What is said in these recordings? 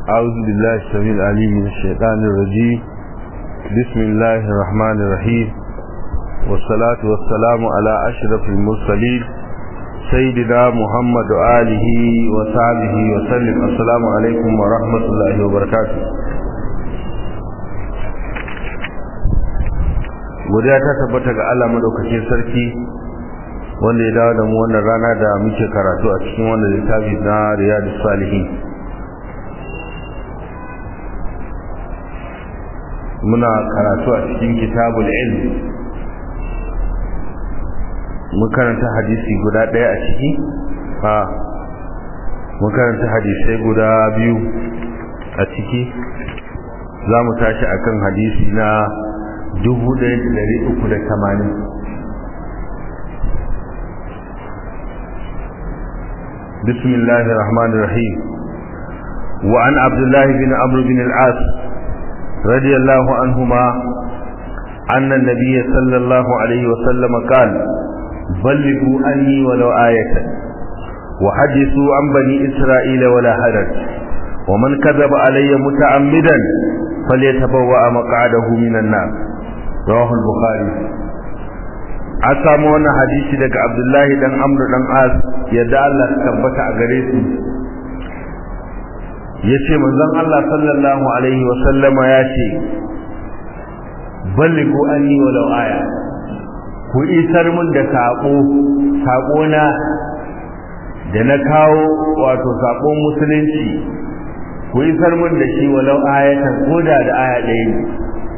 أعوذ بالله السميع العليم من الشيطان الرجيم بسم الله الرحمن الرحيم والصلاة والسلام على أشرف المرسلين سيدنا محمد وآله وصحبه وسلم السلام عليكم ورحمة الله وبركاته godiya ta tabbata ga Allah madaukakin sarki wanda ya dawo da mu wannan rana da muke karatu a cikin wannan littafi na Riyadus Salihin muna karatu a cikin kitabul ilm mun karanta hadisi guda ɗaya a ciki a mun karanta hadisai guda biyu a ciki za mu tashi akan hadisi na dubu ɗaya da ɗari uku da tamanin بسم الله الرحمن الرحيم وعن عبد الله بن عمرو بن العاص رضي الله عنهما أن النبي صلى الله عليه وسلم قال بلغوا عني ولو آية وحدثوا عن بني إسرائيل ولا حدث ومن كذب علي متعمدا فليتبوأ مقعده من النار رواه البخاري an samu wannan hadisi daga abdullahi dan amru dan as yadda Allah ta tabbata a gare su yace manzon Allah sallallahu alaihi wa sallama yace balligu anni walau aya ku isar mun da sako sako na da na kawo wato sakon musulunci ku isar mun da shi walau ayatan koda da aya ɗaya ne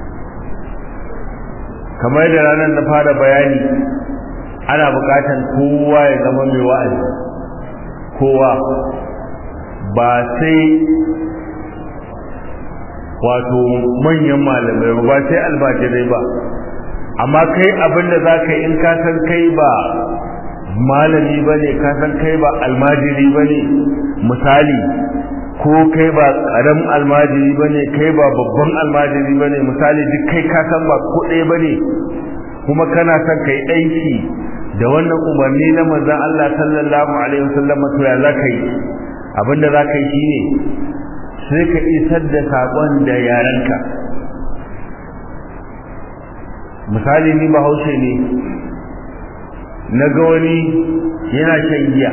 kamar da ranar na fara bayani ana bukatan kowa ya zama mai wa'azi kowa ba sai wato manyan malamai ba sai albajirai ba amma kai abinda za ka yi in ka san kai ba malami ba ne ka san kai ba almajiri ba ne misali ko kai ba ƙaram almajiri ba ne kai ba babban almajiri ba ne misali duk kai ka san ba ko ɗaya ba ne kuma kana son kai aiki da wannan umarni na manzon Allah sallallahu alaihi wasallam to ya za ka yi abinda za ka yi shine sai ka isar da saƙon da yarenka misali ni bahaushe ne na ga wani yana shan giya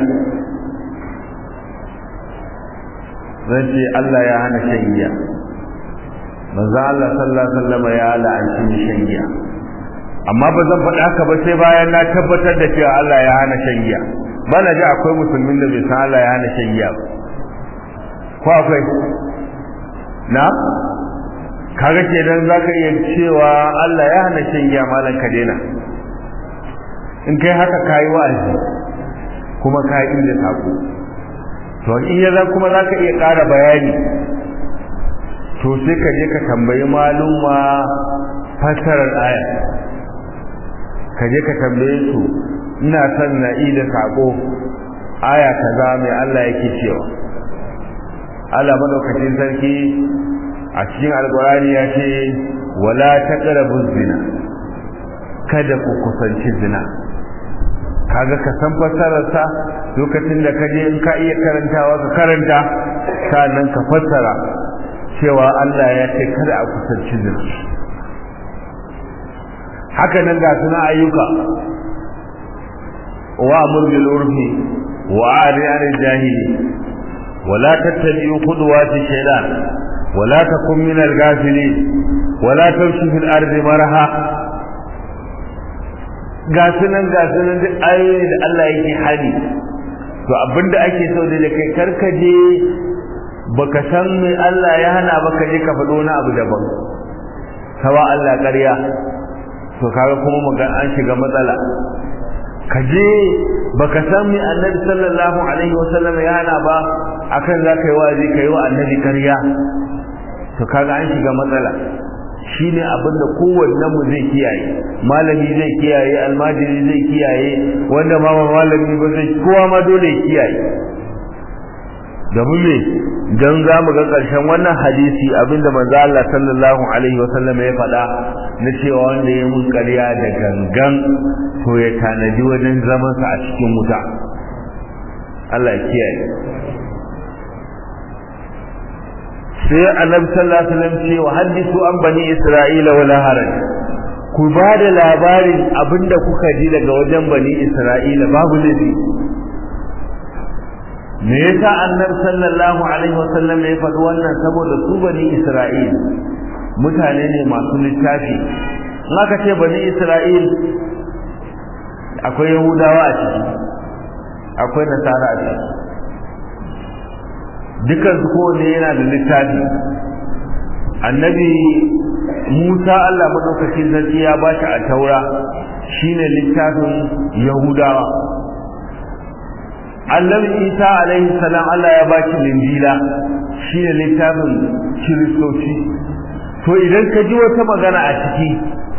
zan ce Allah ya hana shan giya manzo Allah sallallahu alaihi wasallam ya la'anci shan giya amma ba zan faɗa haka ba sai bayan na tabbatar da cewa Allah ya hana shan giya ba na ji akwai musulmin da bai san Allah ya hana shan giya ba ko akwai na kaga kenan zaka iya cewa Allah ya hana shan giya malan ka daina in kai haka kayi wa'azi kuma kayi inda sako to in ya kuma za ka iya ƙara bayani to sai ka je ka tambayi malumma fassarar aya ka je ka tambaye su ina son na da saƙo aya kaza mai Allah yake cewa Allah madaukakin sarki a cikin alkurani ya ce wala taqrabu zina kada ku kusanci zina kaga ka san fassararsa lokacin da kaje in ka iya karantawa ka karanta sannan ka fassara cewa Allah ya ce kada a kusanci zina haka nan ga suna ayyuka wa amur bil urfi wa ari anil jahili wala tattabi'u khudwati shaytan wala takun min al-ghafilin wala tamshi fil ardi maraha ga sunan ga sunan duk ayoyi da Allah yake hali to abinda ake so da kai karkaje baka san me Allah ya hana baka je ka faɗo wani abu daban kawa Allah ƙarya to kaga kuma maga an shiga matsala kaje baka san me Annabi sallallahu alaihi wasallam ya hana ba akan za ka yi wazi ka yi wa Annabi ƙarya to kaga an shiga matsala shine abinda kowanne mu zai kiyaye malami zai kiyaye almajiri zai kiyaye wanda ma malami ba zai kowa ma dole ya kiyaye domin me dan za mu ga ƙarshen wannan hadisi abinda manzo Allah sallallahu alaihi wasallam ya faɗa na cewa wanda ya mun ƙarya da gangan to ya tanadi wajen zaman sa a cikin wuta Allah ya kiyaye sai annabi sallallahu alaihi wasallam ce wa hadithu an bani isra'ila wala haraj ku ba da labarin abinda kuka ji daga wajen bani isra'ila babu laifi me yasa annabi sallallahu alaihi wasallam ya faɗi wannan saboda su bani isra'il mutane ne masu littafi in aka ce bani isra'il akwai yahudawa a ciki akwai nasara a ciki dukan su kowane yana da littafi annabi musa allah maɗaukakin sarki ya ba shi a taura shine littafin yahudawa annabi isa alaihi salam allah ya ba shi linjila shine littafin kiristoci to idan ka ji wata magana a ciki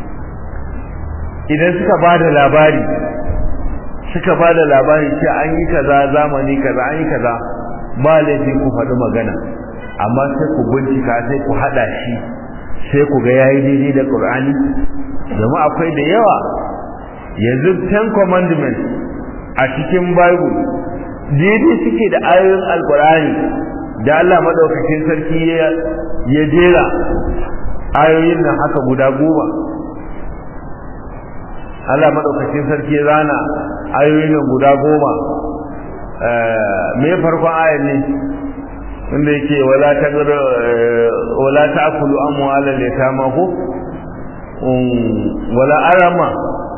idan suka ba da labari suka ba da labari ce an yi kaza zamani kaza an yi kaza ba laifi ku faɗi magana amma sai ku bincika sai ku haɗa shi sai ku ga yayi daidai da Qur'ani domin akwai da yawa yanzu ten commandments a cikin Bible daidai suke da ayoyin Alƙur'ani da Allah madaukakin sarki ya jera ayoyin nan haka guda goma Allah madaukakin sarki ya zana ayoyin nan guda goma me farkon ayar ne inda yake wala ta wala ta'kulu amwala al-yatama ko wala arama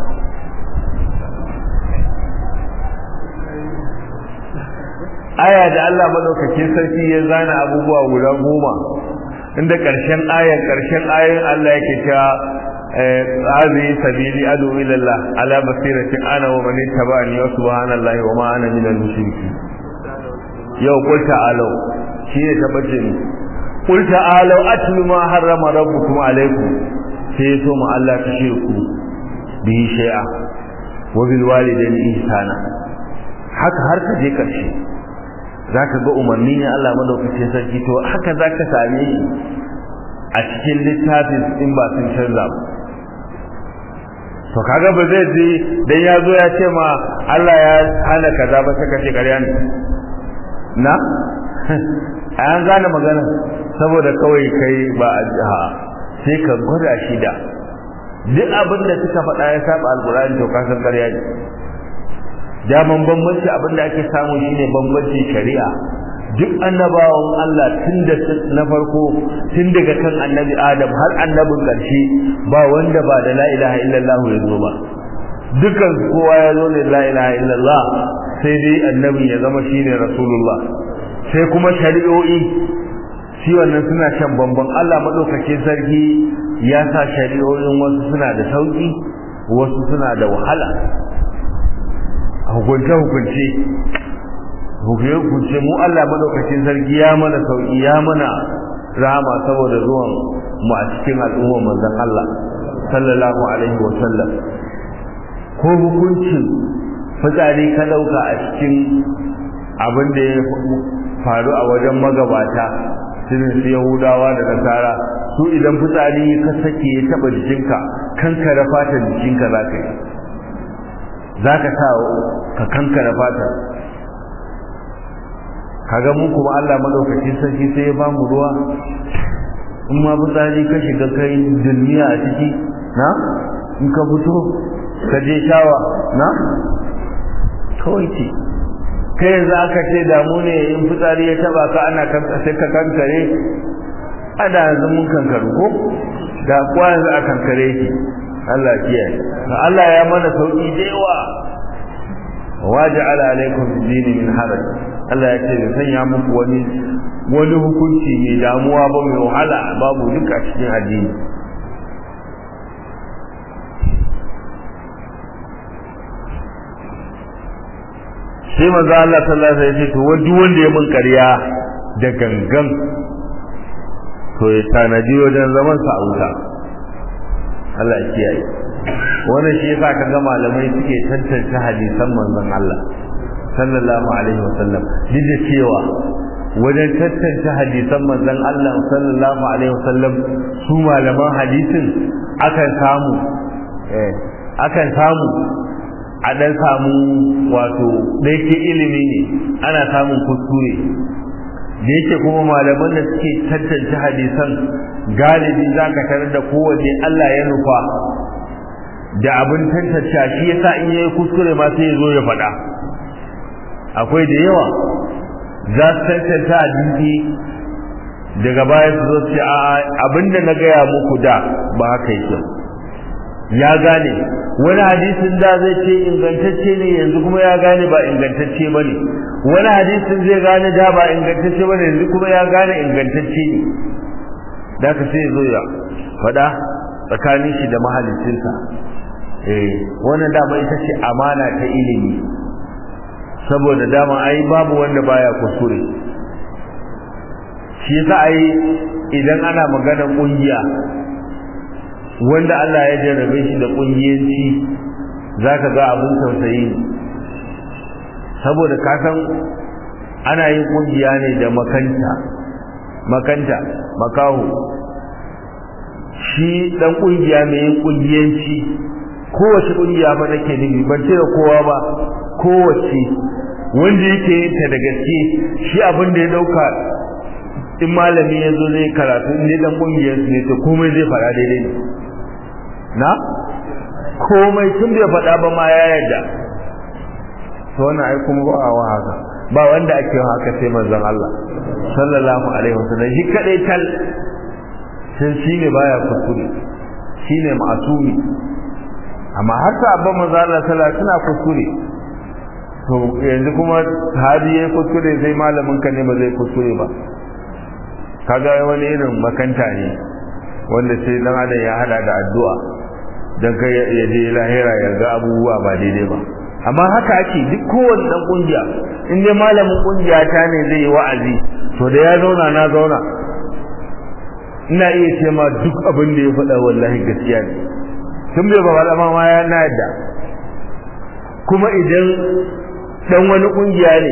aya da Allah madaukakin sarki ya zana abubuwa guda goma inda karshen ayar karshen ayar Allah yake cewa هذه سبيلي أدعو إلى الله على بصيرة أنا ومن اتبعني وسبحان الله وما أنا من المشركين يو قل تعالوا شيء تبجني قل تعالوا أتل ما حرم ربكم عليكم سيسوم الله تشركوا به شيئا وبالوالدين إحسانا haka har ka je ƙarshe za ka ga umarni ne Allah madaukakin sarki to haka za ka same shi a cikin littafin in ba sun canza ba to kaga ba zai ji dan ya zo ya ce ma Allah ya hana kaza ba sai ka ce ƙarya ne na an gane magana saboda kawai kai ba a jiha sai ka gwada shi da duk abin da suka faɗa ya saba alƙur'ani to ka san ƙarya ne daman bambanci abin da ake samu shine bambancin shari'a duk annabawan Allah tun da na farko tun daga kan annabi Adam har annabin ƙarshe ba wanda ba da la ilaha illallah ya zo ba dukan kowa ya zo ne la ilaha illallah sai dai annabi ya zama shine rasulullah sai kuma shari'o'i shi wannan suna shan bamban Allah madaukakin sarki ya sa shari'o'in wasu suna da sauki wasu suna da wahala hukunce hukunce hukunce mu Allah madaukakin sarki ya mana sauki ya mana rahama saboda zuwan mu a cikin al'ummar manzon Allah sallallahu alaihi wa sallam ko hukuncin fitsari ka dauka a cikin abin da ya faru a wajen magabata irin su Yahudawa da Nasara su idan fitsari ka sake ya taba jikinka kankare fatan jikinka zaka yi zaka sa ka kankare fatan kaga mu kuma Allah madaukakin sarki sai ya bamu ruwa in ma fitsari ka shiga kai duniya a ciki na in ka fito ka je shawa na kawai ce kai yanzu aka ce damu ne in fitsari ya taba ka ana sai ka kankare ada yanzu mun kankaru ko da kuwa yanzu a kankare ki Allah kiyaye Allah ya mana sauki da yawa waja'ala alaikum dini min haraj Allah ya ce bai sanya muku wani wani hukunci mai damuwa ba mai wahala babu duka cikin addini sai manzo Allah sallallahu alaihi wasallam ya ce to duk wanda ya mun ƙarya da gangan to ya tanadi wajen zaman sa a wuta Allah ya kiyaye wannan shi yasa kaga malamai suke tantance hadisan manzon Allah sallallahu alaihi wasallam duk da cewa wajen tantance hadisan manzon Allah sallallahu alaihi wasallam su malaman hadisin akan samu eh akan samu a dan samu wato da yake ilimi ne ana samun kuskure da yake kuma malaman da suke tantance hadisan galibi za ka tarar da kowanne Allah ya nufa da abin tantance shi yasa in yayi kuskure ma sai ya zo ya faɗa akwai da yawa za su tantance hadisi daga baya su zo su ce a abinda na gaya muku da ba haka yake ya gane wani hadisin da zai ce ingantacce ne yanzu kuma ya gane ba ingantacce ba ne wani hadisin zai gane da ba ingantacce ba ne yanzu kuma ya gane ingantacce ne da ka sai zo ya faɗa tsakanin shi da mahalicinsa eh wannan dama ita ce amana ta ilimi saboda dama ai babu wanda baya kuskure shi yasa ai idan ana magana kungiya wanda Allah ya jarrabe shi da kungiyanci zaka ga abin tausayi saboda ka san ana yin kungiya ne da makanta makanta makaho shi dan kungiya mai yin kungiyanci kowace kungiya ba nake nufi ban ce da kowa ba kowace wanda yake yin ta da gaske shi abin da ya dauka in malami ya zo zai karatu in dan kungiyar su ne to komai zai fara daidai ne na komai tun bai faɗa ba ma ya yarda to wannan ai kuma ba a haka ba wanda ake haka sai manzon Allah sallallahu alaihi wasallam shi kadai tal sai shine baya kuskure shine ma'asumi amma har ta abban manzon Allah sallallahu suna kuskure to yanzu kuma sahabi yayi kuskure sai malamin ka ne ba zai kuskure ba kaga wani irin makanta ne wanda sai dan adam ya hada da addu'a dan kai ya je lahira ya ga abubuwa ba daidai ba amma haka ake duk kowanne dan kungiya in dai malamin kungiya ta ne zai yi wa'azi to da ya zauna na zauna ina iya ce ma duk abin da ya faɗa wallahi gaskiya ne tun bai ba faɗa ma ya na yadda kuma idan dan wani kungiya ne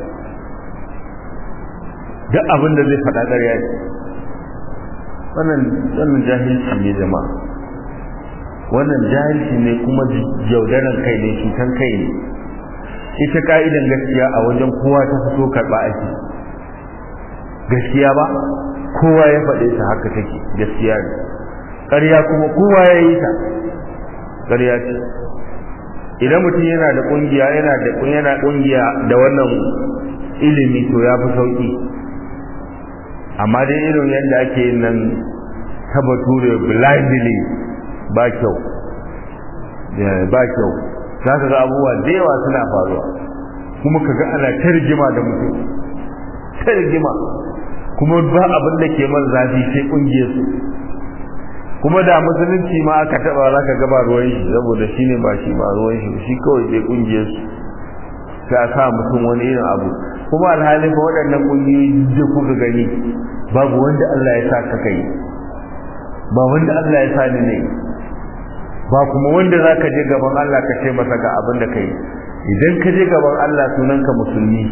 duk abin da zai faɗa ƙarya ne wannan wannan jahilci ne jama'a wannan jahilci ne kuma yaudaran kai ne cutan kai ne ita ka'idan gaskiya a wajen kowa ta fito karɓa ake gaskiya ba kowa ya faɗe ta haka take gaskiya ne ƙarya kuma kowa ya yi ta ƙarya ce idan mutum yana da ƙungiya yana da yana ƙungiya da wannan ilimi to ya fi sauƙi amma dai irin yadda ake yin nan ta bature blindly ba kyau ba kyau za ka ga abubuwa da yawa suna faruwa kuma ka ga ana ta rigima da mutum ta rigima kuma ba abin da ke man zafi sai kungiyar su kuma da musulunci ma aka taba za ka gaba ruwan shi saboda shi ne ba shi ba ruwan shi shi kawai sai kungiyar su sai a sa mutum wani irin abu kuma alhali fa waɗannan kungiyoyi da kuka gani babu wanda Allah ya sa ka kai ba wanda Allah ya sa ni ne ba kuma wanda za ka je gaban Allah ka ce masa ga abin da kai idan ka je gaban Allah sunanka musulmi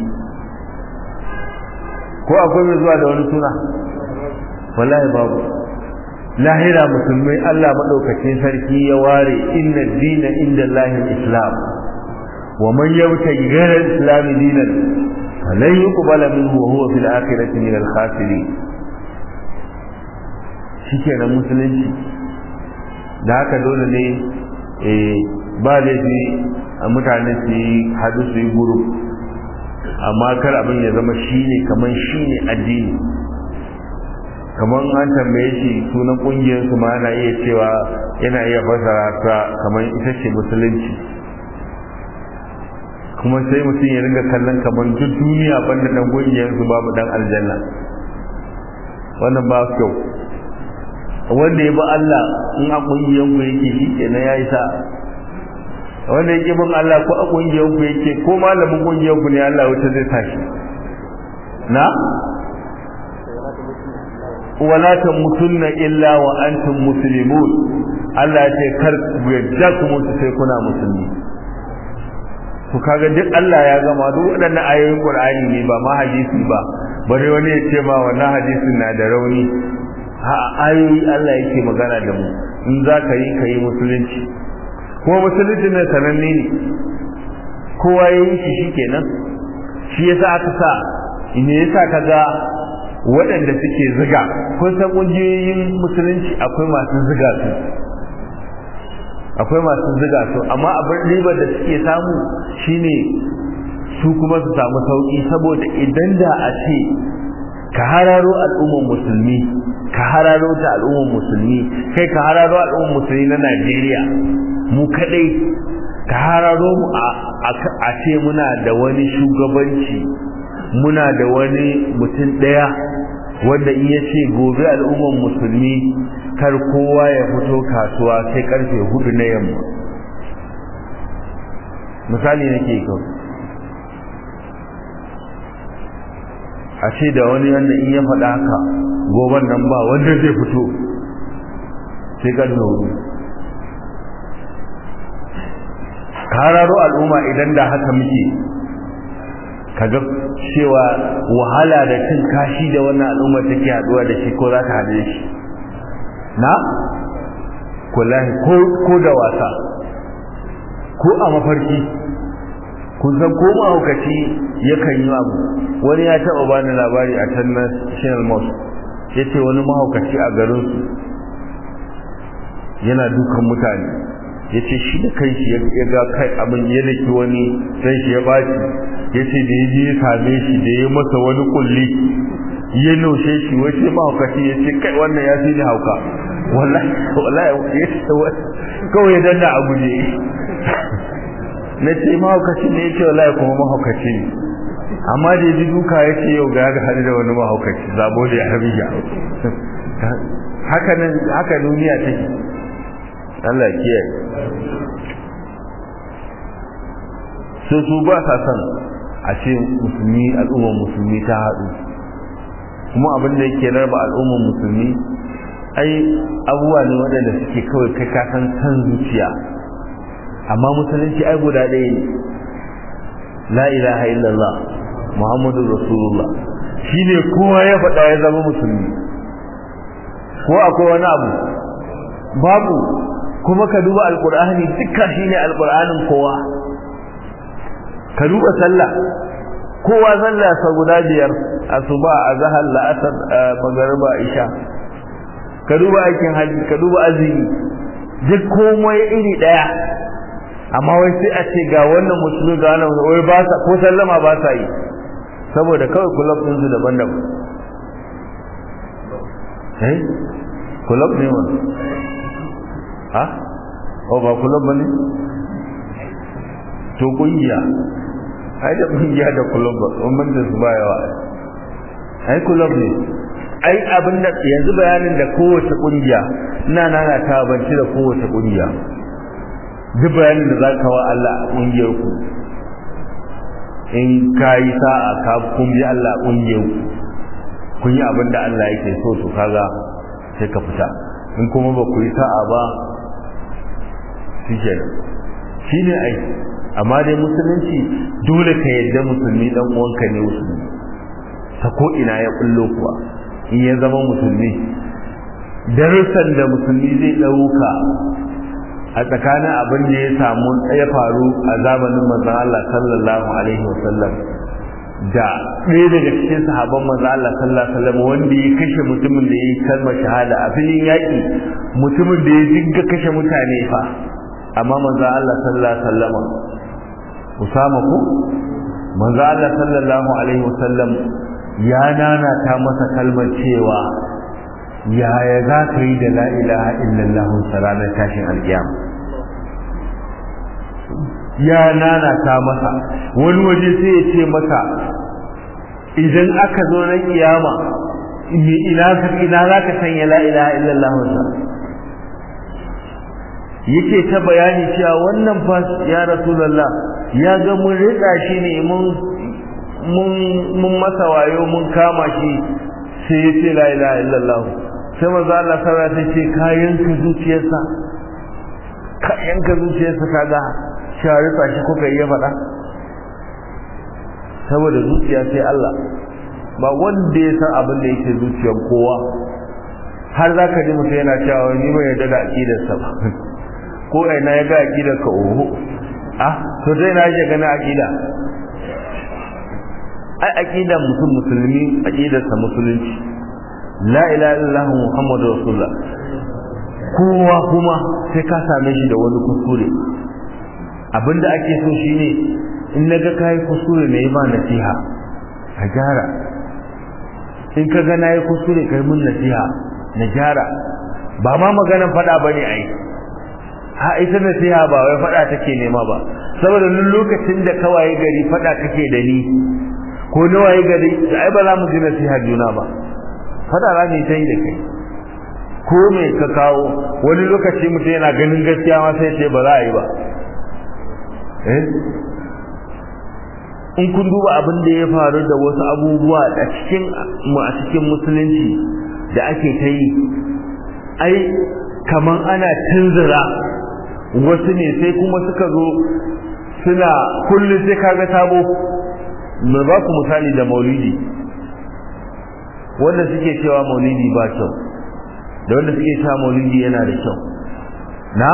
ko akwai mai zuwa da wani suna wallahi babu lahira musulmai Allah madaukakin sarki ya ware inna dina inda Allahin islam wa man yabta ghayra al-islam dinan falan yuqbala minhu wa huwa fil akhirati min al-khasirin shikenan musulunci da haka dole ne ba laifi a mutane su yi hadu su yi guru amma kar abin ya zama shi ne kamar shi ne addini kamar an tambaye shi sunan kungiyar su ma yana iya cewa yana iya fasara ta kamar ita ce musulunci kuma sai mutum ya ringa kallon kamar duk duniya banda dan kungiyar su babu dan aljanna wannan ba kyau wanda ya bi Allah in a kungiyan ku yake shi kenan yayi sa wanda yake bin Allah ko a kungiyan ku yake ko malamin kungiyan ku ne Allah wuta zai tashi na wala tamutunna illa wa antum muslimun Allah ya ce kar ku yadda ku mutu sai kuna musulmi to kaga duk Allah ya gama duk waɗannan ayoyin Qur'ani ne ba ma hadisi ba bare wani ya ce ma wannan hadisin na da rauni ha ayoyi Allah yake magana da mu in za ka yi ka yi musulunci kuma musulunci ne sananne ne kowa ya yi shi shikenan shi yasa aka sa me yasa kaga waɗanda suke ziga kun san ƙungiyoyin musulunci akwai masu ziga su akwai masu ziga su amma abin ribar da suke samu shine su kuma su samu sauƙi saboda idan da a ce ka hararo al'ummar musulmi ka hararo ta al'ummar musulmi kai ka hararo al'ummar musulmi na Najeriya mu kadai ka hararo mu a ce muna da wani shugabanci muna da wani mutum ɗaya wanda in ya ce gobe al'ummar musulmi kar kowa ya fito kasuwa sai karfe hudu na yamma misali nake kawai a ce da wani wanda in ya faɗa haka goban nan ba wanda zai fito sai karfe hudu kararo al'umma idan da haka muke kaga cewa wahala da cin kashi da wannan al'umma take haduwa da shi ko za ta haɗu da shi na kullahi ko da wasa ko a mafarki kun san ko mahaukaci yakan yi abu wani ya taɓa bani labari a can na shinal mosque ya ce wani mahaukaci a garinsu yana dukan mutane ya ce shi da kai shi ya ga kai abin ya daki wani sai shi ya baci ya ce da ya je ya same shi da ya masa wani kulli ya naushe shi wace mahaukaci ya ce kai wannan ya fi ni hauka wallahi wallahi ya ce kawai ya danna a guje na ce mahaukaci ne ya ce wallahi kuma mahaukaci ne amma da ya ji duka ya ce yau ga ga hadu da wani mahaukaci zabo da ya harbiya haka nan haka duniya take Allah kiyaye sai su ba sa son a ce musulmi al'ummar musulmi ta haɗu kuma abin da yake raba al'ummar musulmi ai abubuwa ne waɗanda suke kawai kai ka san san zuciya amma musulunci ai guda ɗaya ne la ilaha illallah muhammadu rasulullah shine kowa ya faɗa ya zama musulmi ko akwai wani abu babu kuma ka duba alkur'ani dukkan shine alkur'anin kowa ka duba sallah kowa sallah sa guda biyar asuba azhar la'asar magariba isha ka duba aikin haji ka duba azumi duk komai iri daya amma wai sai a ce ga wannan musulmi ga wannan wai ba sa ko sallama ba sa yi saboda kawai kulab din su daban-daban eh kulab ne wannan ha o ba kulab bane to kungiya ai da kungiya da kulab ba umman da su ba yawa ai kulab ne ai abin da yanzu bayanin da kowace kungiya ina nana ta banci da kowace kungiya duk bayanin da zaka wa Allah a kungiyar ku in kai sa'a ka kun bi Allah a kungiyar ku kun yi abin da Allah yake so to kaga sai ka fita in kuma ba ku yi sa'a ba shike shine ai amma dai musulunci dole ka yadda musulmi dan uwanka ne musulmi ta ko ina ya kullo kuwa in ya zama musulmi darussan da musulmi zai dauka a tsakanin abin da ya samu ya faru a zamanin manzon Allah sallallahu alaihi wasallam da ɗaya daga cikin sahabban manzo Allah sallallahu alaihi wasallam wanda ya kashe mutumin da ya yi kalmar shahada a filin yaƙi mutumin da ya dinga kashe mutane fa amma manzo Allah sallallahu alaihi wasallam Usama ko manzo Allah sallallahu alaihi wasallam ya nana ta masa kalmar cewa yaya za ka yi da la ilaha illallah ranar tashin alkiyama ya nana ta masa wani waje sai ya ce masa idan aka zo na kiyama ina ina za ka sanya la ilaha illallah yake ta bayani cewa wannan fa ya rasulullah ya ga mun rika shi ne mun mun mun masa wayo mun kama shi sai ya ce la ilaha illallah sai manzo Allah sallallahu alaihi wasallam ce kayan ka zuciyarsa kayan ka zuciyarsa kaga sharufa shi kuka yi faɗa saboda zuciya sai Allah ba wanda ya san abin da yake zuciyar kowa har za ka ji mutum yana cewa ni bai yarda da aƙidarsa ba ko ina ya ga aƙidar ka oho ah to dai na je gani aƙida ai aqidar mutum musulmi aqidarsa musulunci la ilaha illallah muhammadu rasulullah kowa kuma sai ka same shi da wani kuskure abinda ake so shine in naga kai kuskure ne ba nasiha ka gyara in ka ga nayi kuskure kai mun nasiha na gyara ba ma maganan fada bane ai ha ita nasiha ba wai fada take nema ba saboda duk lokacin da kawai gari fada kake da ni ko nawaye gari ai ba za mu ji nasiha juna ba fada za mu yi ta yi da kai ko me ka kawo wani lokaci mutum yana ganin gaskiya ma sai ce ba za a yi ba eh in kun duba abin da ya faru da wasu abubuwa a cikin mu a cikin musulunci da ake ta yi ai kaman ana tunzura wasu ne sai kuma suka zo suna kullum sai kaga sabo mai ba ku misali da maulidi wanda suke cewa maulidi ba kyau da wanda suke cewa maulidi yana da kyau na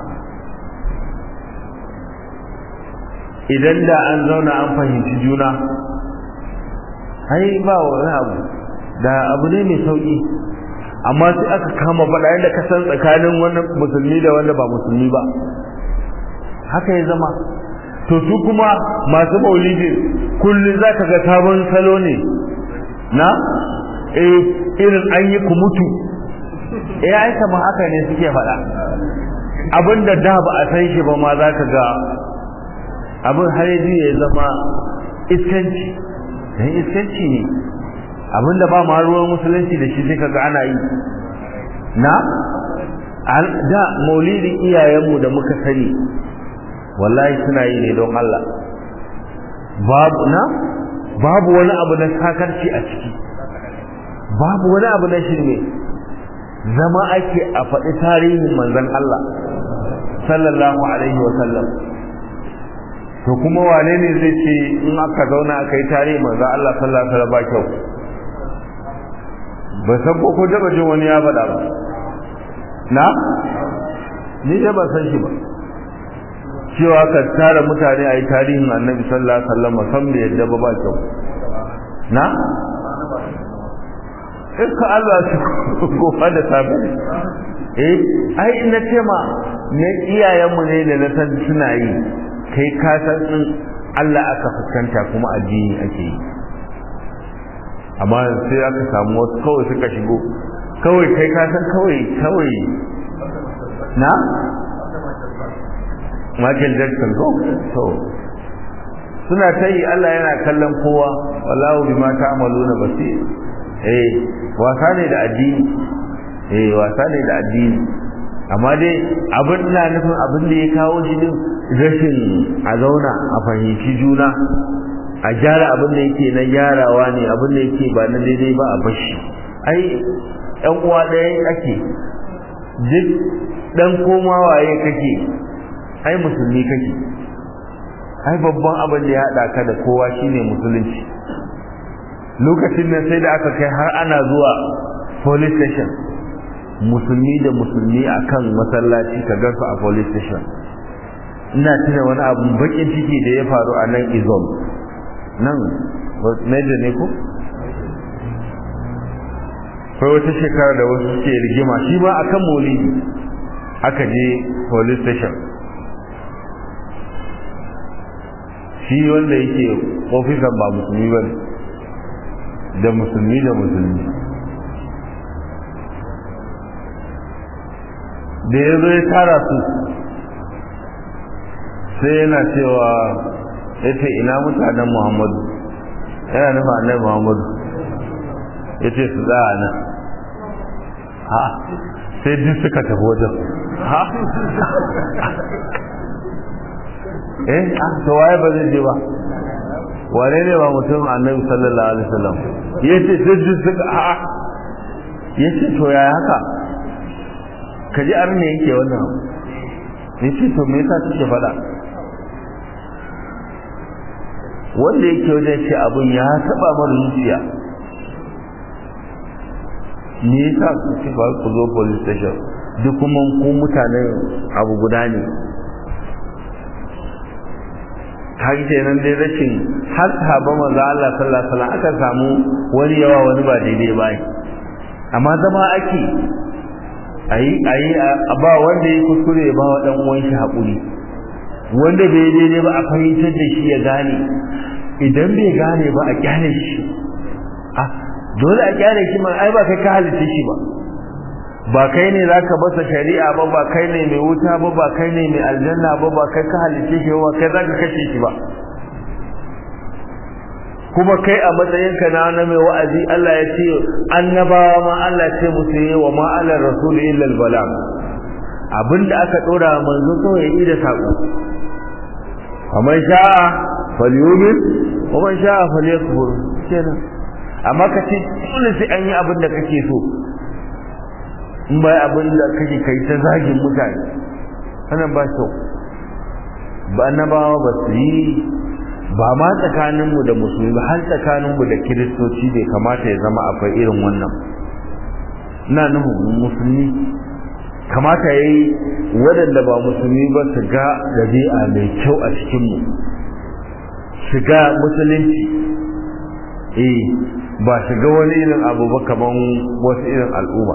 idan da an zauna an fahimci juna ai ba wani abu da abu ne mai sauki amma sai aka kama faɗa yadda ka san tsakanin wani musulmi da wanda ba musulmi ba haka ya zama to su kuma masu maulidin kullum za ka ga sabon salo ne na eh irin an yi kumutu eh ai kamar haka ne suke faɗa abinda da ba a san shi ba ma za ka ga abin har yanzu ya zama iskanci dan iskanci ne abinda ba ma ruwan musulunci da shi sai kaga ana yi na da maulidin iyayenmu da muka sani wallahi suna yi ne don Allah babu na babu wani abu na sakarci a ciki babu wani abu na shirme zama ake a faɗi tarihin manzon Allah sallallahu alaihi wa sallam to kuma wane ne zai ce in aka zauna aka yi tarihin manzon Allah sallallahu alaihi wa sallam ba kyau ba san ko ko daba jin wani ya faɗa ba na ni da ba san shi ba cewa ka tara mutane a yi tarihin annabi sallallahu alaihi wasallam san da yadda ba ba kyau na iska Allah su gofa da safe eh ai ina ce ma ne iyayenmu ne da na san suna yi kai ka san din Allah aka fuskanta kuma addini ake yi amma sai aka samu wasu kawai suka shigo kawai kai ka san kawai kawai na Michael Jackson ko to suna ta yi Allah yana kallon kowa wallahu bima ta'maluna basir eh wasa ne da addini eh wasa ne da addini amma dai abin na nufin abin da ya kawo shi din rashin a zauna a fahimci juna a gyara abin da yake na gyarawa ne abin da yake ba na daidai ba a bashi ai ɗan uwa ɗaya ake duk ɗan koma waye kake ai musulmi kake ai babban abin da ya haɗa ka da kowa shine musulunci lokacin nan sai da aka kai har ana zuwa police station musulmi da musulmi akan masallaci ka gansu a police station ina tuna wani abu bakin ciki da ya faru a nan izom nan major ne ko kai wata shekara da wasu suke rigima shi ma akan maulidi aka je police station shi wanda yake ofisan ba musulmi ba da musulmi da musulmi da ya zo ya tara su sai yana cewa ya ce ina mutanen muhammadu yana nufa annabi muhammadu ya ce su za a nan ha sai duk suka tafi wajen ha eh to waye ba zai je ba wane ne ba mutum annabi sallallahu alaihi wasallam yace duk suka a yace to yaya haka kaji arne yake wannan yace to me yasa kike fada wanda yake wajen shi abun ya taba mar zuciya me yasa kuke ba ku zo police station duk kuma ku mutane abu guda ne kan kenan dai rashin har sahaba manzo Allah sallallahu alaihi wasallam aka samu wani yawa wani ba daidai ba amma zama ake ayi ayi a ba wanda ya kuskure ba wa dan uwan shi hakuri wanda bai daidai ba a fahimtar da shi ya gane idan bai gane ba a kyale shi a dole a kyale shi ma ai ba kai ka halitta shi ba ba kai ne zaka basa shari'a ba ba kai ne mai wuta ba ba kai ne mai aljanna ba ba kai ka halitta shi ba kai zaka kashe shi ba kuma kai a matsayinka na na mai wa'azi Allah ya ce annabawa ma Allah ce musu yi wa ma ala rasul illa al balag abinda aka dora manzo kawai ya yi da sako faman sha'a falyumin wa man sha'a falyakfur kenan amma ka ce dole sai an yi abin da kake so in bai abin da kake kai ta zagin mutane wannan ba kyau ba annabawa ba su yi ba ma tsakaninmu da musulmi ba har tsakaninmu da kiristoci bai kamata ya zama akwai irin wannan ina nufin musulmi kamata ya yi waɗanda ba musulmi ba su ga ɗabi'a mai kyau a cikinmu su ga musulunci eh ba su ga wani irin abu ba kamar wasu irin al'umma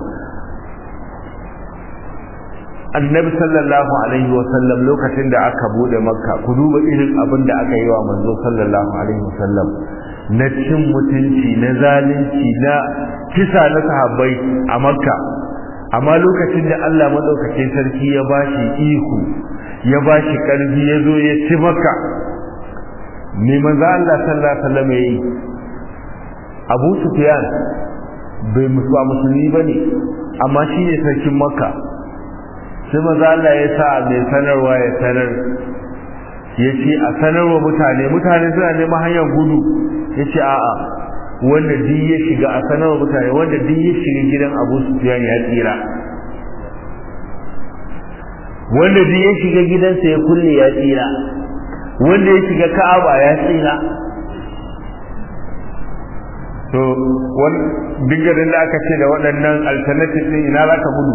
annabi sallallahu alaihi wasallam lokacin da aka bude makka ku duba irin abin da aka yi wa manzo sallallahu alaihi wasallam na cin mutunci na zalunci na kisa na sahabbai a makka amma lokacin da Allah madaukakin sarki ya bashi ihu ya bashi karfi ya zo ya ci makka me manzo Allah sallallahu alaihi wasallam yayi Abu Sufyan bai musulmi bane amma shine sarkin makka sai maza Allah ya sa mai sanarwa ya sanar ya ce a sanarwa mutane mutane suna neman hanyar gudu ya ce a'a wanda duk ya shiga a sanarwa mutane wanda duk ya shiga gidan abu sufiyan ya tsira wanda duk ya shiga gidansa ya kulle ya tsira wanda ya shiga ka'aba ya tsira to duk garin da aka ce da waɗannan alternative ɗin ina za ka gudu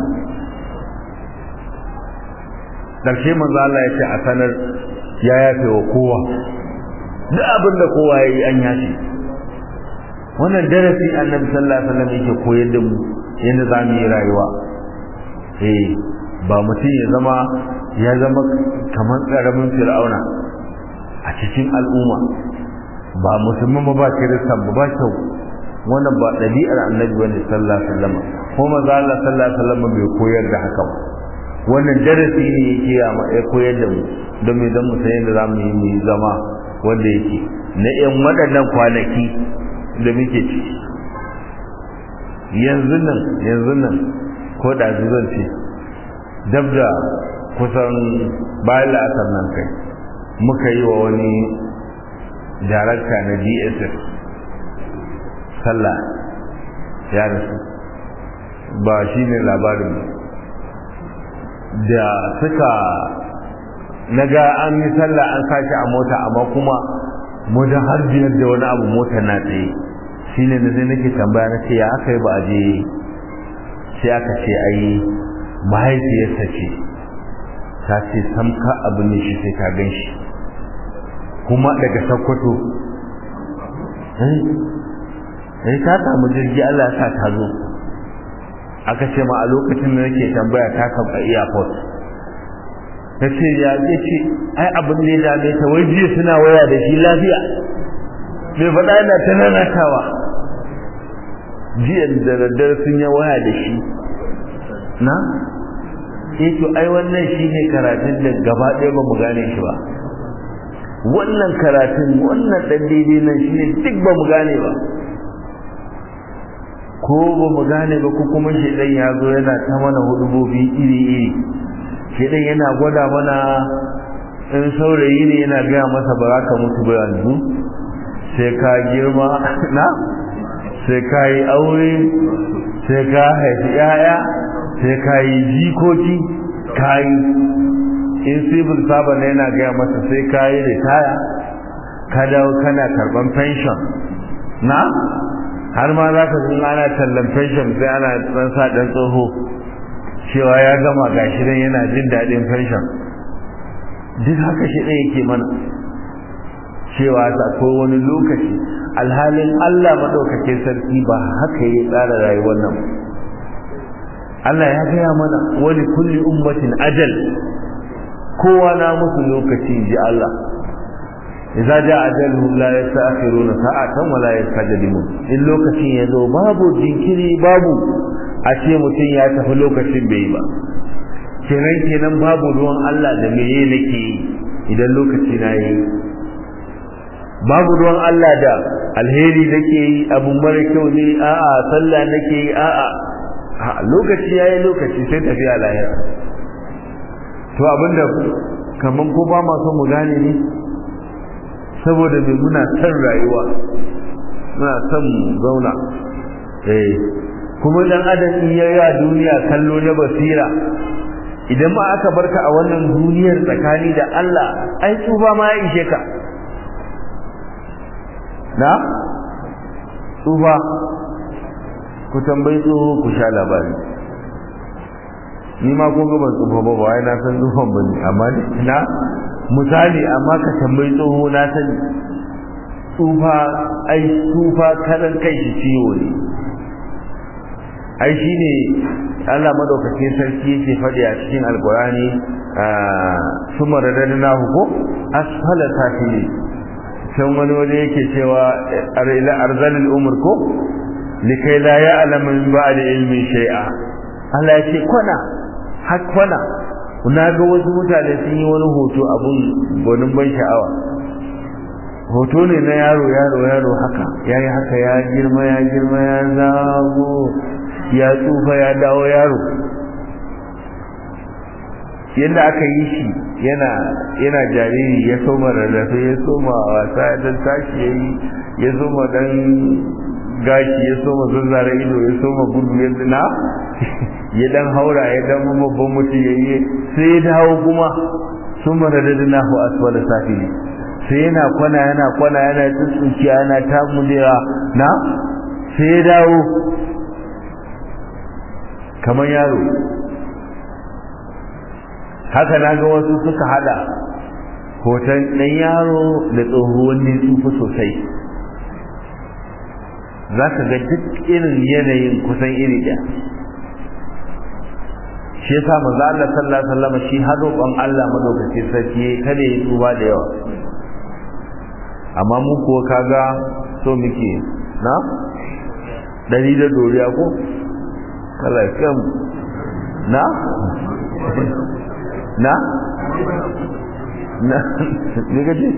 karshe manzo Allah ya ce a sanar ya yafe wa kowa duk abin da kowa ya yi an yafe wannan darasi annabi sallallahu alaihi wasallam yake koyar da mu yadda za mu yi rayuwa eh ba mutum ya zama ya zama kamar karamin fir'auna a cikin al'umma ba musulman ba ba kiristan ba ba kyau wannan ba ɗabi'ar annabi wanda sallallahu alaihi wasallam ko manzo Allah sallallahu alaihi wasallam bai koyar da haka ba wannan darasi ne yake ya koyar da mu don mai don mu san yadda za mu yi mu zama wanda yake na yan waɗannan kwanaki da muke ciki yanzu nan yanzu nan ko da zan ce dab da kusan bayan la'asar nan kai muka yi wa wani darakta na dss sallah ya rasu ba shi ne labarin da suka naga an yi sallah an sashi a mota amma kuma motar har biyar da wani abu motar na tsaye shine da sai nake tambaya na ce ya aka yi ba a je sai aka ce ai mahaifiyarsa ce ta ce sam ka abu ne shi sai ka gan shi kuma daga sakkwato eh ta samu jirgi Allah sa ta zo aka ce ma a lokacin da nake tambaya ta kan a airport ta ce ya ce ai abin da ya dame ta wai jiya suna waya da shi lafiya bai faɗa yana ta nanatawa jiya da daddare sun yi waya da shi na eh to ai wannan shi ne karatun da gaba ɗaya ba mu gane shi ba wannan karatun wannan ɗan daidai nan shi ne duk ba mu gane ba ko ba mu gane ba ko kuma shedan ya zo yana ta mana hudubobi iri iri shedan yana gwada mana in saurayi ne yana gaya masa ba za ka mutu ba yanzu sai ka girma na sai ka yi aure sai ka haifi yaya sai ka yi jikoki ka yi in civil servant yana gaya masa sai ka yi ritaya ka dawo kana karban pension na har ma za ka zun ana tallan pension sai ana dan sa dan tsoho cewa ya gama gashi dan yana jin daɗin pension duk haka shi ɗaya yake mana cewa akwai wani lokaci alhalin Allah madaukakin sarki ba haka ya tsara rayuwar nan Allah ya gaya mana wani kulli ummatin ajal kowa na musu lokaci ji Allah idza jaa ajaluhum la yasta'khiruna sa'atan wa la yastaqdimun in lokacin ya zo babu jinkiri babu a ce mutum ya tafi lokacin bai ba kenan kenan babu ruwan Allah da meye nake yi idan lokaci na yi babu ruwan Allah da alheri nake yi abu mara kyau ne a'a sallah nake yi a'a lokaci yayi lokaci sai tafiya lahira to abinda kaman ko ba ma so mu gane ne saboda me muna son rayuwa muna son mu zauna eh kuma dan adam in yayi a duniya kallo na basira idan ma aka barka a wannan duniyar tsakani da Allah ai tsufa ma ya ishe ka na tsufa ku tambayi tsoho ku sha labari ni ma kun ga ban tsufa ba wai na san tsufan bane amma na misali amma ka tambayi tsoho na sani tsufa ai tsufa karan kai shi ciwo ne ai shine Allah madaukakin sarki yake faɗi a cikin alkurani summa radadnahu ko asfala safili can wani waje yake cewa ila arzalil umur ko likai la ya'lamu min ba'di ilmin shay'a Allah ya ce kwana har kwana na ga wasu mutane sun yi wani hoto abun gwanin ban sha'awa hoto ne na yaro yaro yaro haka yayi haka ya girma ya girma ya zago ya tsufa ya dawo yaro yadda aka yi shi yana yana jariri ya soma rarrafe ya soma wasa dan tashi ya yi ya soma dan gashi ya soma zazzara ido ya soma gudu ya na ya dan haura ya dan babban mutum ya yi sai ya dawo kuma sun maradadina hu asfala safili sai yana kwana yana kwana yana tsuntsuciya yana tamulewa na sai ya dawo kamar yaro haka na ga wasu suka hada hoton ɗan yaro da tsohuwan ne tsufa sosai za ka ga duk irin yanayin kusan iri ɗaya shi yasa manzo Allah sallallahu alaihi wasallam shi har roƙon Allah madaukakin sarki kada ya tsuba da yawa amma mu kuwa kaga so muke na dari da doriya ko kala kam na na na ne gaji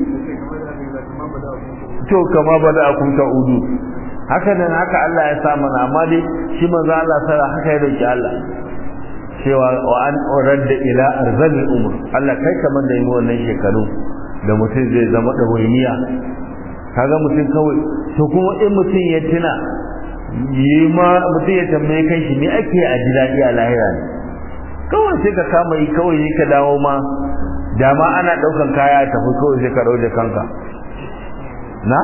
to kama ba da akun ta udu haka nan haka Allah ya sa mana amma dai shi manzo Allah sara haka ya roki Allah cewa wa an uradda ila arzalil umur Allah kai kaman da yi wannan shekaru da mutum zai zama da wayniya kaga mutum kawai to kuma in mutum ya tuna yi ma mutum ya tambaye kai shi me ake a ji daɗi a lahira ne kawai sai ka kama yi kawai yi ka dawo ma dama ana ɗaukan kaya tafi kawai sai ka rauje kanka na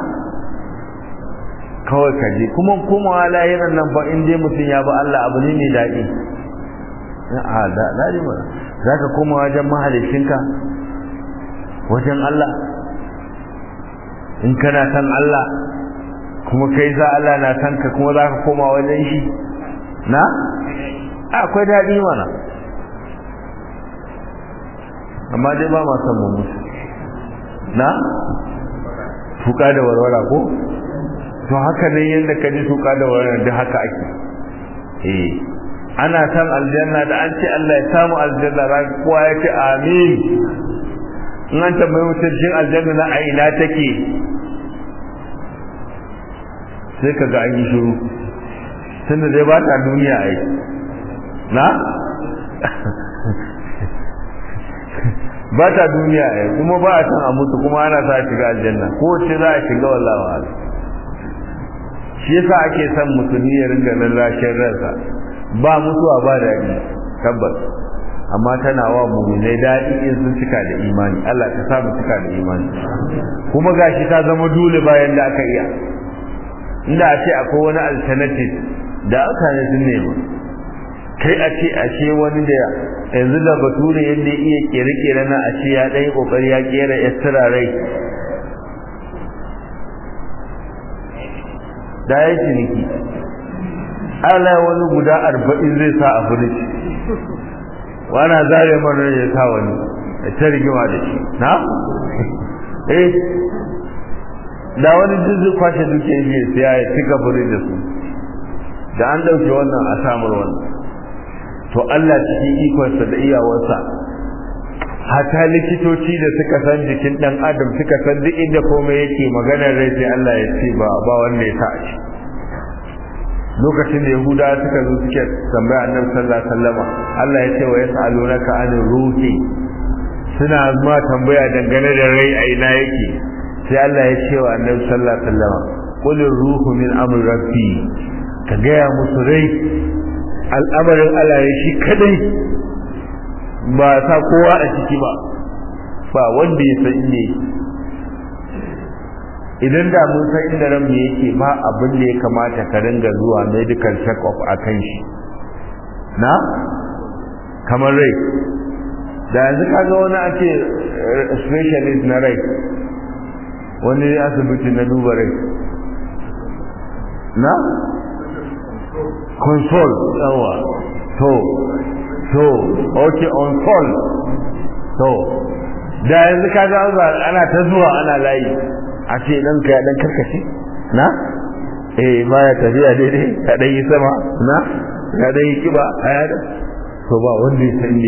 kawai ka je kuma komawa lahiran nan ba in dai mutum ya ba Allah abu ne mai daɗi a da daɗi ba za ka koma wajen mahalicinka wajen Allah in kana san Allah kuma kai za Allah na san ka kuma za ka koma wajen shi na akwai daɗi mana amma dai ba ma san mu mutu na tuka da warwara ko to haka ne yadda ka ji tuka da warwara da haka ake eh ana san aljanna da an ce Allah ya samu aljanna ran kowa ya ce amin in an tambayi mutum jin aljanna na a ina take sai ka ga an yi shiru tunda dai ba ta duniya ai na ba ta duniya ai kuma ba a san a mutu kuma ana sa shiga aljanna ko ce za a shiga wallahi wa shi yasa ake son musulmi ya ringa lallashin ransa ba mutuwa ba daɗi tabbas amma tana wa mu'minai daɗi in sun cika da imani Allah ka sa mu cika da imani kuma gashi ta zama dole bayan da aka iya inda a ce akwai wani alternative da aka ne sun nema kai a ce a ce wani da yanzu da bature yadda ya iya kere-kere na a ce ya ɗaya ƙoƙari ya kera ya rai da ya ciniki Allah wani guda arba'in zai sa a firij wana zare mana ya sa wani da ta rigima da shi na eh da wani jizu kwashe duke ne siya ya cika firij da su da an dauke wannan a samar wannan to Allah cikin ikonsa da iyawarsa hata likitoci da suka san jikin dan adam suka san duk inda komai yake maganar rai sai Allah ya ce ba ba wanda ya sa shi lokacin da yahuda suka zo suke tambaya annabi sallallahu alaihi wasallama Allah ya ce wa yasalunaka anir ruhi suna ma tambaya dangane da rai a ina yake sai Allah ya ce wa annabi sallallahu alaihi wasallama qul ruhu min amri rabbi ka gaya musu rai al'amarin Allah ya shi kadai ba sa kowa a ciki ba ba wanda ya san ne idan da mun san inda ran mu yake ba abin da ya kamata ka ringa zuwa medical check up akan shi na kamar rai da yanzu kaga wani ake specialist na rai wani asibiti na duba rai na console yawa to to okay on call to da yanzu kaga ana ta zuwa ana layi a ce dan ka dan karkace na eh baya tafiya daidai ka dan yi sama na ka dan yi kiba aya da to ba wanda ya san ne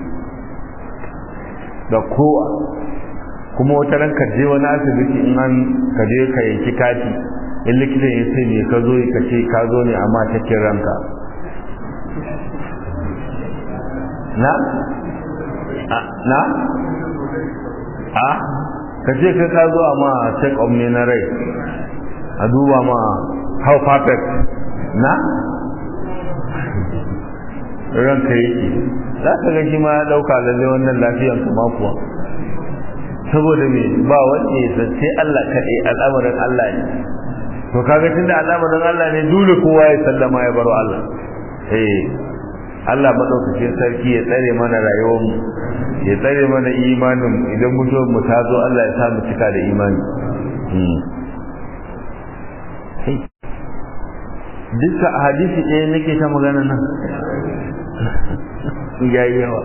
da kowa kuma wata ran ka je wani asibiti in an ka je ka yanki kati in likitan ya ce me ka zo ka ce ka zo ne amma ta ranka na na a ka ce ka ka zo amma check up ne na rai a duba ma how perfect na ranka yake za ka ga shi ma ya dauka lalle wannan lafiyan kuma kuwa saboda me ba wanda ya san sai Allah kaɗai al'amarin Allah ne to kaga tunda al'amarin Allah ne dole kowa ya sallama ya baro Allah eh Allah madaukakin sarki ya tsare mana rayuwar mu ya tsare mana imanin idan mutuwar mu ta zo Allah ya sa mu cika da imani duka hadisi ɗaya nake ta magana nan yayi yawa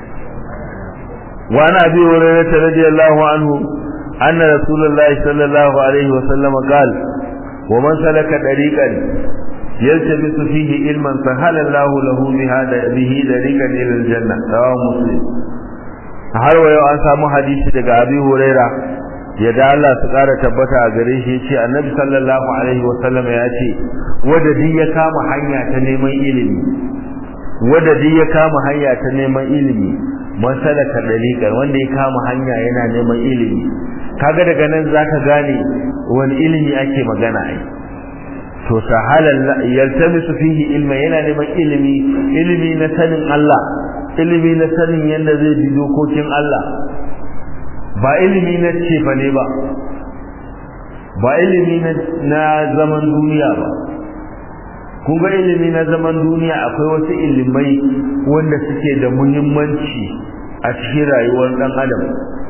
وعن ابي هريره رضي الله عنه ان رسول الله صلى الله عليه وسلم قال ومن سلك طريقا يلتمس فيه علما سهل الله له بهذا به طريقا الى الجنه رواه مسلم har wa yau an samu hadisi daga abi huraira yadda Allah su kara tabbata a gare shi yace annabi sallallahu alaihi wa sallam ya ce wanda duk ya kama hanya ta neman ilimi wanda duk ya kama hanya ta neman ilimi man salaka daliqan wanda ya kama hanya yana neman ilimi kaga daga nan zaka gane wani ilimi ake magana ai to sahalan yaltamisu fihi ilma yana neman ilimi ilimi na sanin Allah ilimi na sanin yadda zai bi dokokin Allah ba ilimi na cefa ne ba ba ilimi na zaman duniya ba kun ga ilimi na zaman duniya akwai wasu ilimai wanda suke da muhimmanci a cikin rayuwar dan adam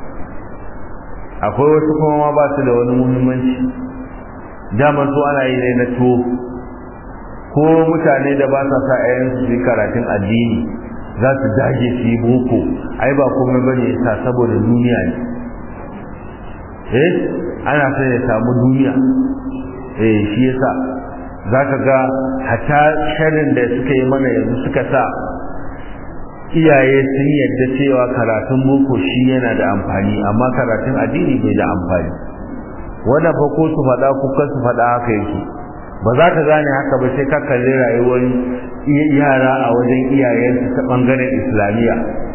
akwai wasu kuma ma ba su da wani muhimmanci dama su ana yi ne na to ko mutane da ba sa sa ayan su karatun addini za su dage su yi boko ai ba komai bane yasa saboda duniya ne eh ana son ya samu duniya eh shi yasa zaka ga hata sharin da suka yi mana yanzu suka sa iyaye sun yadda cewa karatun boko shi yana da amfani amma karatun addini bai da amfani wannan fa ko su faɗa ko kan su faɗa haka yake ba za ka gane haka ba sai ka kalli rayuwar yara a wajen iyayensu ta ɓangaren islamiyya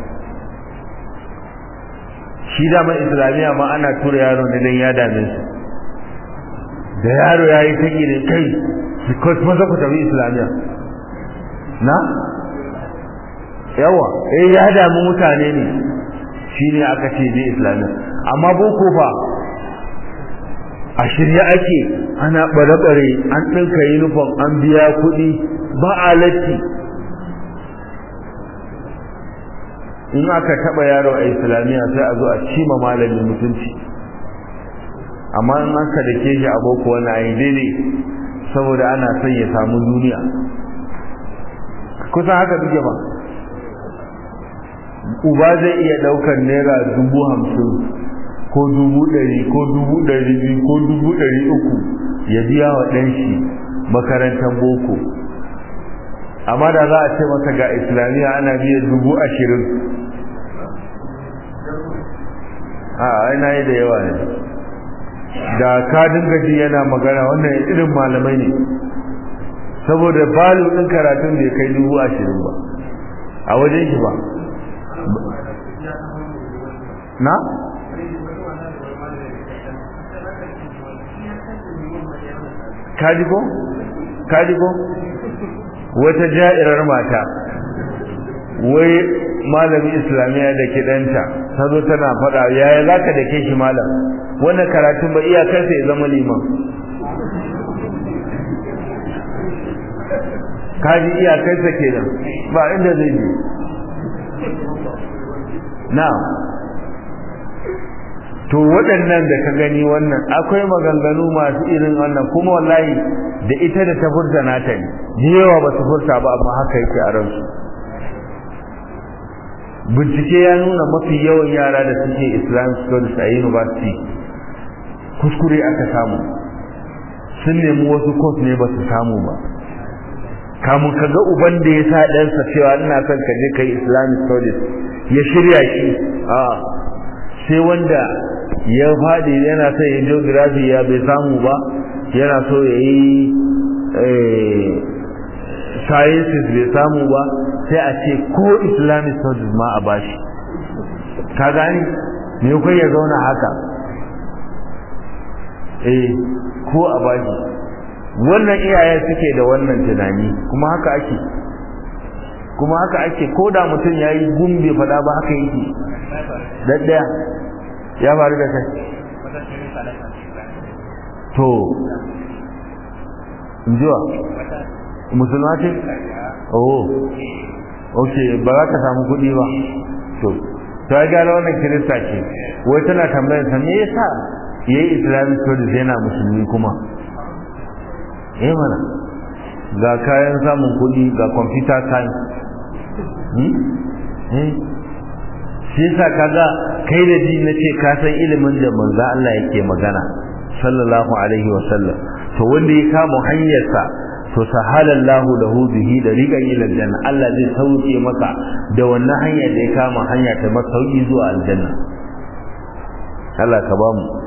shi dama islamiyya ma ana tura yaro ne don ya dame su da yaro ya yi ta ne kai because maza ku tafi islamiyya na yawa eh ya damu mutane ne shine aka ce je islamiyya amma boko fa a shirye ake ana bare-bare an ɗinka uniform an biya kuɗi ba a latti in aka taɓa yaro a islamiyya sai a zo a cima malamin mutunci amma in aka da ke shi a boko wani ayi daidai saboda ana son ya samu duniya kusan haka duke ba uba zai iya daukar naira dubu hamsin ko dubu ɗari ko dubu ɗari biyu ko dubu ɗari uku ya biya wa ɗan shi makarantar boko amma da za a ce masa ga islamiyya ana biya dubu ashirin a aina yi da yawa ne da ka dinga ji yana magana wannan irin malamai ne saboda balu ɗin karatun bai kai dubu ashirin ba a wajen shi ba na? kaji ko? kaji ko? wata ja'irar mata wai malamin islamiyya da ke ɗanta ta zo tana faɗa yaya za ka da ke shi malam wannan karatun ba iyakarsa ya zama liman kaji iyakarsa kenan ba inda zai je na to waɗannan da ka gani wannan akwai maganganu masu irin wannan kuma wallahi da ita da ta furta nata ne da yawa ba su furta ba amma haka yake a ransu bincike ya nuna mafi yawan yara da suke islamic studies a university kuskure aka samu sun nemi wasu course ne ba su samu ba kamun ka ga uban da ya sa ɗansa cewa ina son ka je ka yi islamic studies ya shirya shi a sai wanda ya faɗi yana son ya geography ya bai samu ba yana so ya yi sciences bai samu ba sai a ce ko islamic studies ma a bashi ka gani me kai ya zauna haka eh ko a bashi wannan iyayen suke da wannan tunani kuma haka ake kuma haka ake ko da mutum ya yi gumbe faɗa ba haka yake daddaya ya faru da kai to injiwa musulma ce? oh ok ba za ka samu kuɗi ba to ta gara wannan kirista ce wai tana tambayar sa me yasa ya yi islamic studies yana musulmi kuma eh mana ga kayan samun kuɗi ga computer science shi yasa kaga kai da ji na ce ka san ilimin da manzo Allah yake magana sallallahu alaihi wa sallam to wanda ya kama hanyarsa to sahalallahu lahu bihi dariqan ila aljanna Allah zai sauke maka da wannan hanyar da ya kama hanya ta masauki zuwa aljanna Allah ka ba mu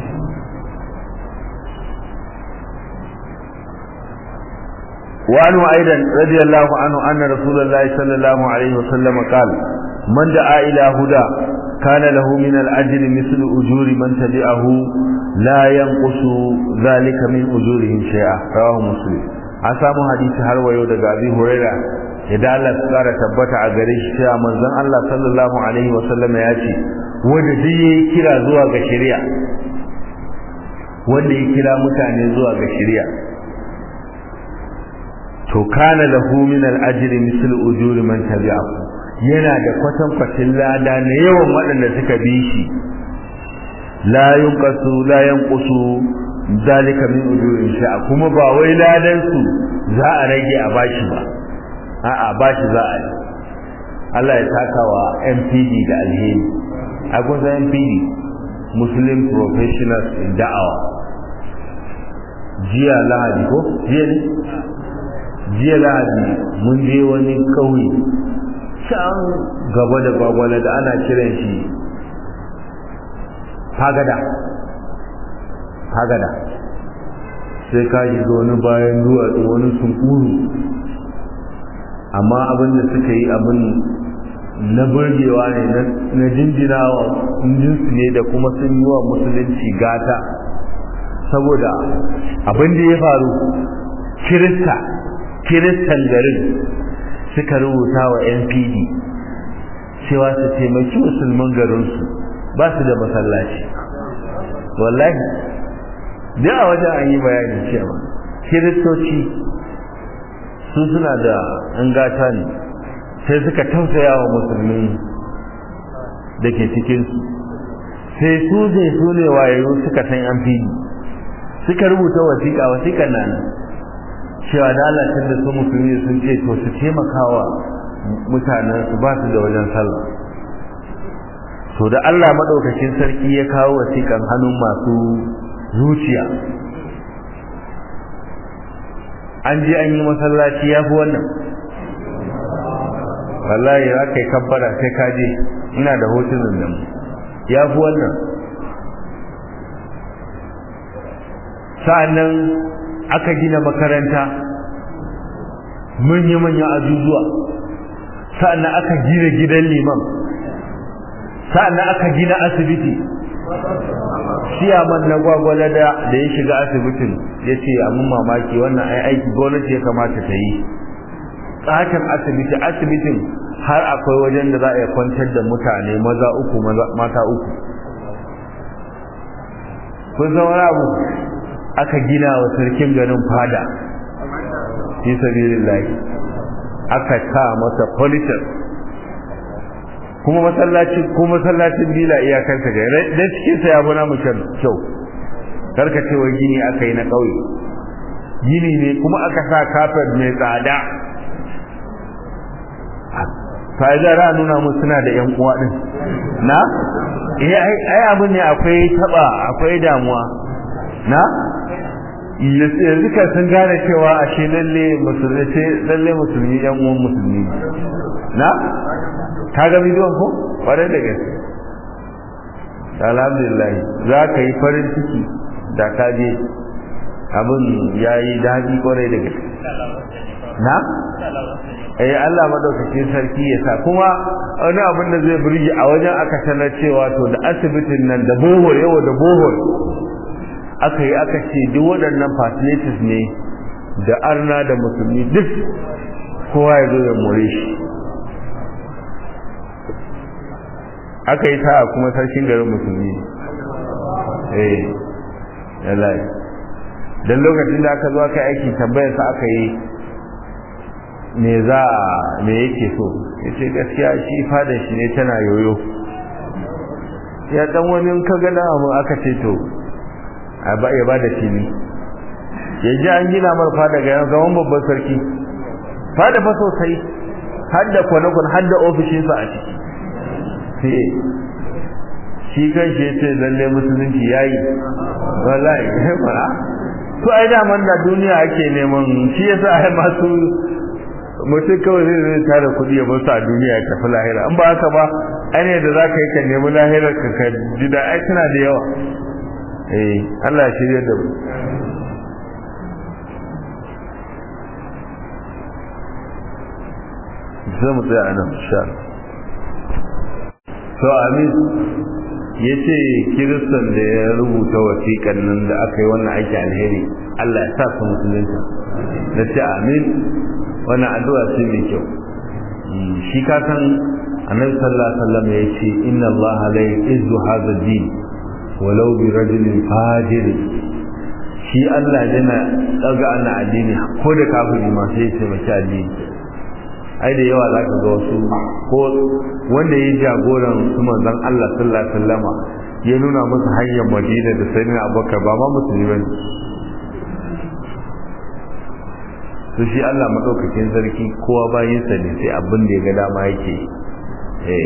وعنه أيضا رضي الله عنه أن رسول الله صلى الله عليه وسلم قال من دعا إلى هدى كان له من الأجر مثل أجور من تبعه لا ينقص ذلك من أجورهم شيئا رواه مسلم an samu hadisi har wayo daga Abi Huraira idan Allah ya kara tabbata a gare shi cewa manzon Allah sallallahu alaihi wa sallam ya ce wanda duk yayi kira zuwa ga shari'a wanda ya kira mutane zuwa ga shari'a to kana lahu min al-ajri misl ujuri man tabi'ahu yana da kwatan kwatin lada na yawan waɗanda suka bi shi la yunqasu la yanqusu zalika min ujurin sha'a kuma ba wai ladan su za a rage a bashi ba a'a bashi za a yi Allah ya saka wa MPD da alheri a kusa MPD Muslim Professionals in Da'awa jiya lahadi ko jiya ne jiya lahadi mun je wani kauye can gaba da gwagwala da ana kiran shi fagada fagada sai ka shiga wani bayan duwatsu wani sunkuru amma abin da suka yi abin na burgewa ne na jinjinawa jinsu ne da kuma sun yi wa musulunci gata saboda abin da ya faru kirista kiristan garin suka rubuta wa npd cewa su taimaki musulman garinsu ba su da masallaci wallahi da a wajen an yi bayanin cewa kiristoci su suna da an gata ne sai suka tausaya wa musulmi da ke cikinsu sai su zai su ne wayo suka san an fili suka rubuta wasiƙa wasiƙan nan cewa da Allah da su musulmi sun ce to su taimakawa mutanen su ba su da wajen sallah to da Allah madaukakin sarki ya kawo wasiƙan hannun masu zuciya an je an yi masallaci ya fi wannan wallahi za ka yi kabbara sai ka je ina da hotunan nan ya fi wannan sa'annan aka gina makaranta manya-manyan ajujuwa sa'annan aka gina gidan liman sa'annan aka gina asibiti ciyaman na gwagwala da da ya shiga asibitin ya ce mun mamaki wannan ai aiki gwamnati ya kamata ta yi tsakin asibiti asibitin har akwai wajen da za a kwantar da mutane maza uku mata uku kun san wani abu aka gina wa sarkin garin fada fi sabilillahi aka ta masa politin kuma masallacin ko masallacin bila iyakar ta ga dan cikin sa ya buna mu kyau karka ce wai gini aka yi na kauye gini ne kuma aka sa kafet mai tsada fa'ida ra nuna mu suna da yan uwa din na eh ai abin ne akwai taba akwai damuwa na yanzu ka sun gane cewa ashe lalle musulmi lalle musulmi yan uwan musulmi na ka ga bidiyon ko kwarai da gaske alhamdulillah za ka yi farin ciki da ka je abin ya yi daɗi kwarai da gaske na eh Allah madaukakin sarki ya sa kuma wani abin da zai burge a wajen aka sanar cewa to da asibitin nan da bohol yawa da bohol aka yi aka ce duk waɗannan facilities ne da arna da musulmi duk kowa ya zo ya more shi aka yi sa'a kuma sarkin garin musulmi eh yallai dan lokacin da aka zo aka aiki tambayar sa aka yi me za me yake so yace gaskiya shi fadan shi ne tana yoyo ya dan wani in ka ga mu aka ce to a ba ya bada fili yaji an gina mar fada ga yan zaman babban sarki fada fa sosai har da kwanakwan har da ofishinsa a ciki sai shi kan shi ce lalle musulunci yayi wallahi fara to ai da man da duniya ake neman shi yasa ai masu mutum kawai zai zai tara kuɗi ya basu a duniya ya tafi lahira in ba haka ba ai ne da za ka yi ka nemi lahirar ka ka ji da ai tana da yawa eh Allah ya shirya da mu sai mu tsaya anan insha Allah to amin ya ce kiristan da ya rubuta wasiƙan nan da aka yi wannan aiki alheri Allah ya sa su musulunta na ce amin wannan addu'a ce mai kyau shi ka san annabi sallallahu alaihi wasallam ya ce inna Allah la yu'izzu hadha din walau bi rajulin fajir shi Allah yana daga ana addini ko da kafiri ma sai ya ce mace addini ai da yawa zaka ga wasu ko wanda ya jagoran su manzon Allah sallallahu alaihi wasallama ya nuna musu hanyar Madina da sayyidina Abubakar ba ma musulmi bane to shi Allah madaukakin sarki kowa bayin sa ne sai abin da ya ga dama yake eh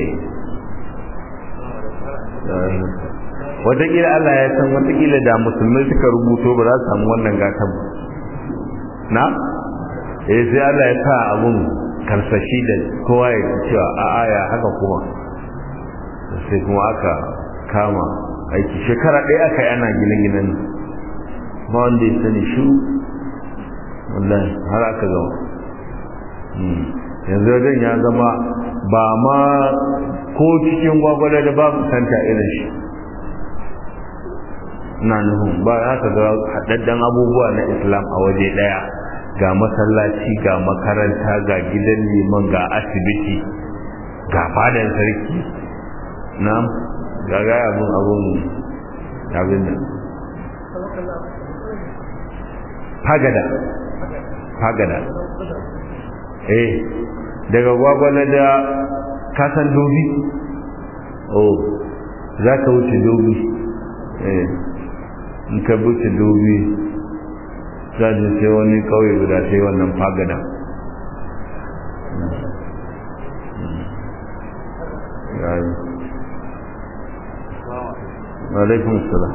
wataƙila Allah ya san wataƙila da musulmai suka rubuto ba za su samu wannan gatan ba na eh sai Allah ya sa abun karsashi da kowa ya cewa a aya haka kuma sai kuma aka kama aiki shekara ɗaya aka yi ana gine-ginen ba wanda ya sani shi wallahi har aka gama yanzu wajen ya zama ba ma ko cikin gwagwada da babu santa irin shi na nufin ba za ka ga haɗaɗɗen abubuwa na islam a waje ɗaya ga masallaci ga makaranta ga gidan liman ga asibiti ga fadan sarki na ga ga abun abun abin nan fagada fagada eh daga gwagwala da kasan dobi oh za ka wuce dobi eh in ka wuce dobi za je sai wani kauye guda sai wannan fagada alaikum salam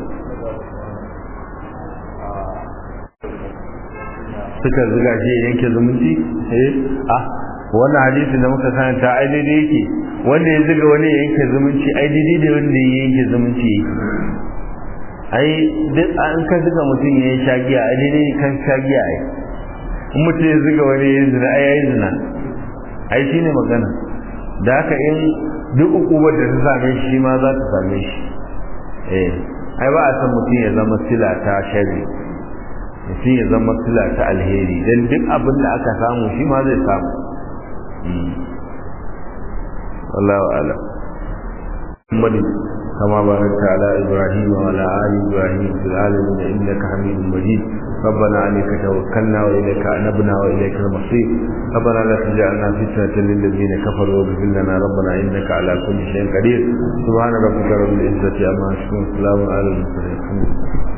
suka zuga shi yanke zumunci eh ah wannan hadisi da muka karanta ai daidai yake wanda ya zuga wani yanke zumunci ai daidai da wanda ya yanke zumunci yake ai duk an ka zuga mutum ya yi shagiya ai daidai kan shagiya ai in mutum ya zuga wani ya zina ai yayi zina ai shine magana da haka in duk ukubar da ta same shi ma za ta same shi eh ai ba a san mutum ya zama sila ta shari mutum ya zama sila ta alheri dan duk abin da aka samu shi ma zai samu wallahu a'lam Muhammad كما باركت على إبراهيم وعلى آل إبراهيم في العالمين إنك حميد مجيد ربنا عليك توكلنا وإليك أنبنا وإليك المصير ربنا لا تجعلنا فتنة للذين كفروا واغفر لنا ربنا إنك على كل شيء قدير سبحان ربك رب العزة عما يصفون سلام على المرسلين